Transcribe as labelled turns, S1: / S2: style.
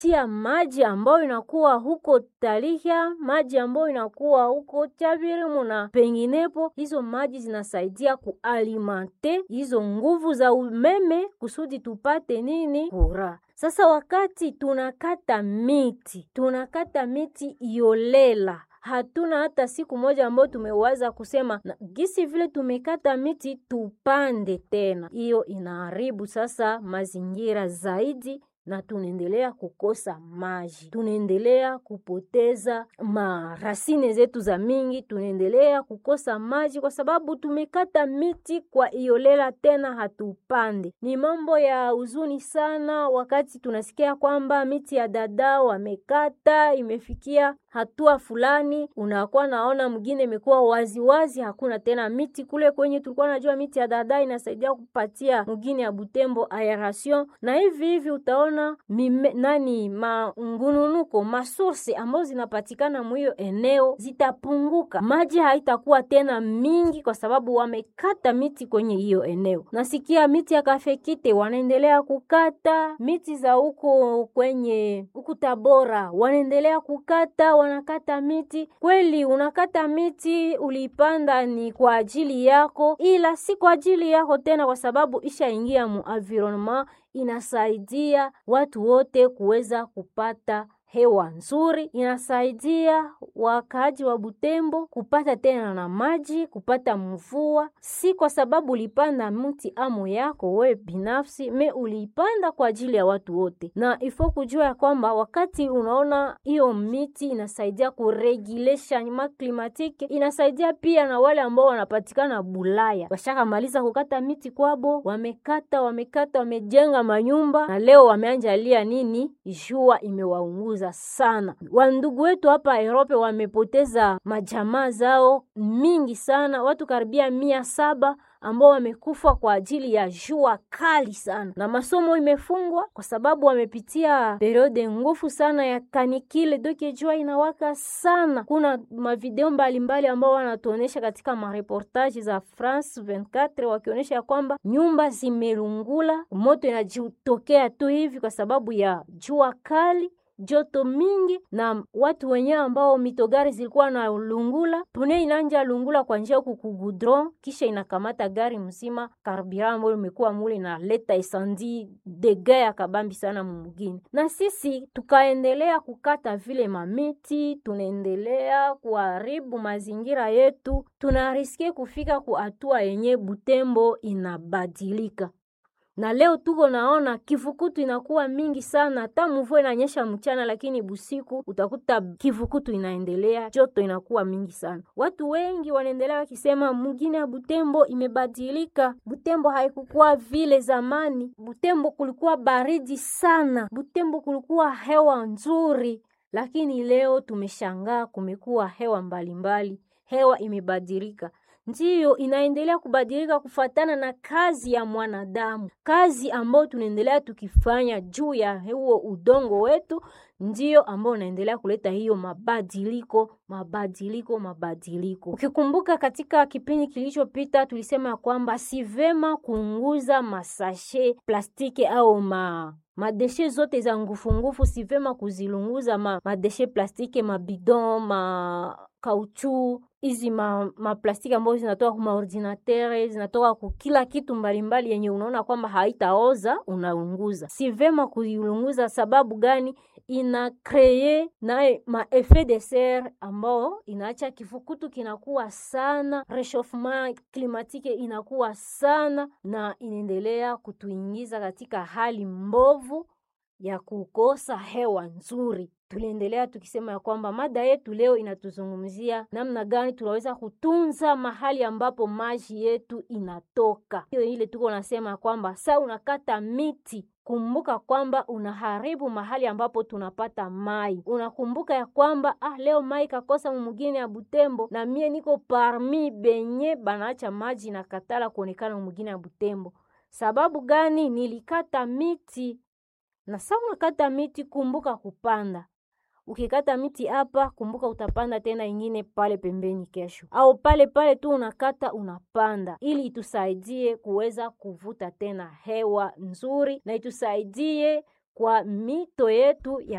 S1: tia maji ambayo inakuwa huko Tarihya, maji ambayo inakuwa huko Chavirimu na penginepo. Hizo maji zinasaidia kualimante hizo nguvu za umeme kusudi tupate nini? Kura. Sasa wakati tunakata miti, tunakata miti iolela hatuna hata siku moja ambayo tumewaza kusema na gisi vile tumekata miti tupande tena. Hiyo inaharibu sasa mazingira zaidi na tunaendelea kukosa maji, tunaendelea kupoteza marasine zetu za mingi, tunaendelea kukosa maji kwa sababu tumekata miti kwa iolela, tena hatupande. Ni mambo ya huzuni sana, wakati tunasikia kwamba miti ya dada wamekata, imefikia hatua fulani, unakuwa naona mwingine imekuwa waziwazi, hakuna tena miti kule kwenye tulikuwa najua miti ya dada inasaidia kupatia mwingine ya Butembo aeration, na hivi hivi utaona mime, nani mangununuko masource ambazo zinapatikana mwiyo eneo zitapunguka, maji haitakuwa tena mingi kwa sababu wamekata miti kwenye hiyo eneo. Nasikia miti ya kafekite wanaendelea kukata miti za huko kwenye huku Tabora wanaendelea kukata wanakata miti kweli. Unakata miti uliipanda ni kwa ajili yako, ila si kwa ajili yako tena, kwa sababu ishaingia mu environment, inasaidia watu wote kuweza kupata hewa nzuri, inasaidia wakaaji wa Butembo kupata tena na maji, kupata mvua, si kwa sababu ulipanda mti amo yako we binafsi, me uliipanda kwa ajili ya watu wote. Na ifo kujua ya kwamba wakati unaona hiyo miti inasaidia kuregule changement climatique, inasaidia pia na wale ambao wanapatikana Bulaya, washakamaliza kukata miti kwabo, wamekata wamekata, wamejenga manyumba na leo wameanjalia nini, jua imewaunguza sana. Wandugu wetu hapa Europe wamepoteza majamaa zao mingi sana, watu karibia mia saba ambao wamekufa kwa ajili ya jua kali sana, na masomo imefungwa kwa sababu wamepitia periode ngufu sana ya kanikile, doke jua inawaka sana. Kuna mavideo mbalimbali ambao wanatuonesha katika mareportage za France 24 wakionyesha ya kwamba nyumba zimelungula, moto inajitokea tu hivi kwa sababu ya jua kali joto mingi na watu wenyewe ambao mitogari zilikuwa na lungula pune inanja lungula kwa njia huku kugudron, kisha inakamata gari mzima, karibira ambayo imekuwa mule na leta esandi dega ya kabambi sana mumugini. Na sisi tukaendelea kukata vile mamiti, tunaendelea kuharibu mazingira yetu, tunariske kufika ku hatua yenye Butembo inabadilika na leo tuko naona kivukutu inakuwa mingi sana, hata mvua inanyesha mchana, lakini busiku utakuta kivukutu inaendelea, joto inakuwa mingi sana. Watu wengi wanaendelea wakisema mugine ya Butembo imebadilika. Butembo haikukuwa vile zamani. Butembo kulikuwa baridi sana, Butembo kulikuwa hewa nzuri, lakini leo tumeshangaa, kumekuwa hewa mbalimbali mbali. Hewa imebadilika ndiyo inaendelea kubadilika kufatana na kazi ya mwanadamu, kazi ambayo tunaendelea tukifanya juu ya huo udongo wetu, ndiyo ambao unaendelea kuleta hiyo mabadiliko mabadiliko mabadiliko. Ukikumbuka katika kipindi kilichopita tulisema ya kwamba si vema kuunguza masashe plastiki au ma madeshe zote za ngufungufu, si vema kuzilunguza ma, madeshe plastiki mabidon ma kauchu hizi ma, maplastiki ambazo zinatoka kwa maordinatere zinatoka kwa kila kitu mbalimbali yenye unaona kwamba haitaoza unaunguza. Si vema kuiunguza. Sababu gani? ina kreye naye ma effet de serre ambao inaacha kifukutu kinakuwa sana, rechauffement climatique inakuwa sana, na inaendelea kutuingiza katika hali mbovu ya kukosa hewa nzuri. Tuliendelea tukisema ya kwamba mada yetu leo inatuzungumzia namna gani tunaweza kutunza mahali ambapo maji yetu inatoka. Hiyo ile tuko nasema kwamba saa unakata miti kumbuka kwamba unaharibu mahali ambapo tunapata mai. Unakumbuka ya kwamba ah, leo mai kakosa mumugini ya Butembo, na mie niko parmi benye banaacha maji na katala kuonekana mumugini ya Butembo. Sababu gani? Nilikata miti na saa unakata miti, kumbuka kupanda. Ukikata miti hapa, kumbuka utapanda tena ingine pale pembeni kesho, au pale pale tu unakata unapanda, ili itusaidie kuweza kuvuta tena hewa nzuri na itusaidie kwa mito yetu ya